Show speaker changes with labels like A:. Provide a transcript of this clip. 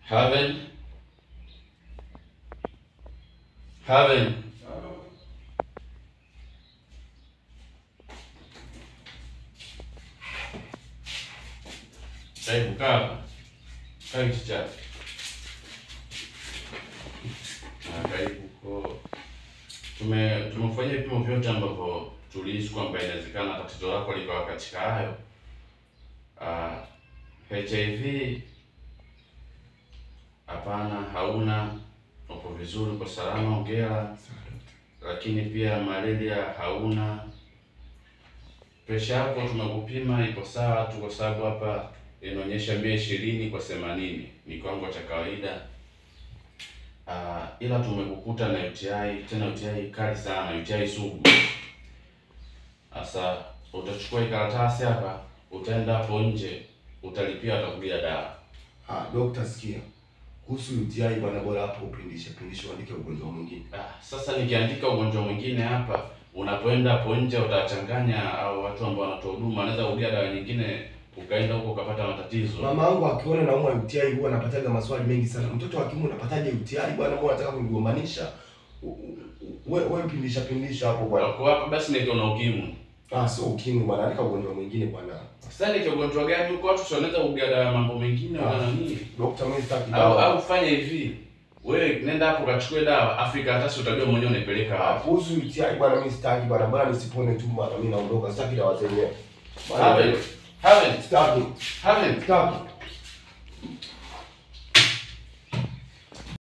A: Haven. Haven. Karibu kaa. Kaa kiti chake. Ah, karibu ko. Tume tumefanyia vipimo vyote ambavyo tulihisi kwamba inawezekana tatizo lako likawa katika hayo. Ah, HIV hapana, hauna, uko vizuri, uko salama, hongera. Lakini pia malaria hauna. Presha yako tumekupima iko sawa tu, kwa sababu hapa inaonyesha mia ishirini kwa themanini ni kiwango cha kawaida. Ah, ila tumekukuta na UTI, tena UTI kali sana, UTI sugu. Sasa utachukua hii karatasi hapa, utaenda hapo nje, utalipia, watakugia dawa.
B: Ah, dokta sikia. Kuhusu UTI bwana bora hapo upindishe pindishe uandike ugonjwa mwingine.
A: Ah, sasa nikiandika ugonjwa mwingine hapa, unapoenda hapo nje utachanganya au watu ambao wanatoa huduma, wanaweza kugia dawa nyingine, ukaenda huko ukapata matatizo.
B: Mama yangu akiona naumwa UTI huwa anapataga maswali mengi sana. Mtoto wa kiume unapataje UTI bwana mbona unataka kunigombanisha? U- u- Wewe wewe pindisha pindisha hapo bwana.
A: Kwa hapa basi ndio na ukimwi.
B: Ah, sio ukimwi bwana, andika ugonjwa mwingine bwana.
A: Sasa ni ugonjwa gani huko watu si wanaweza kugia dawa mambo mengine
B: Ah.
A: wala nini?
B: Dokta mimi sitaki
A: Au
B: dawa.
A: au fanya hivi. Wewe nenda hapo kachukue dawa, Afrika hata si utajua mwenyewe unaipeleka
B: Ah,
A: wapi.
B: kuhusu UTI bwana mimi sitaki bwana, bwana nisipone tu bwana mimi naondoka. Sitaki dawa zenyewe. Bwana,
A: Haven. Haven.
B: Sitaki.
A: Haven.
B: Sitaki.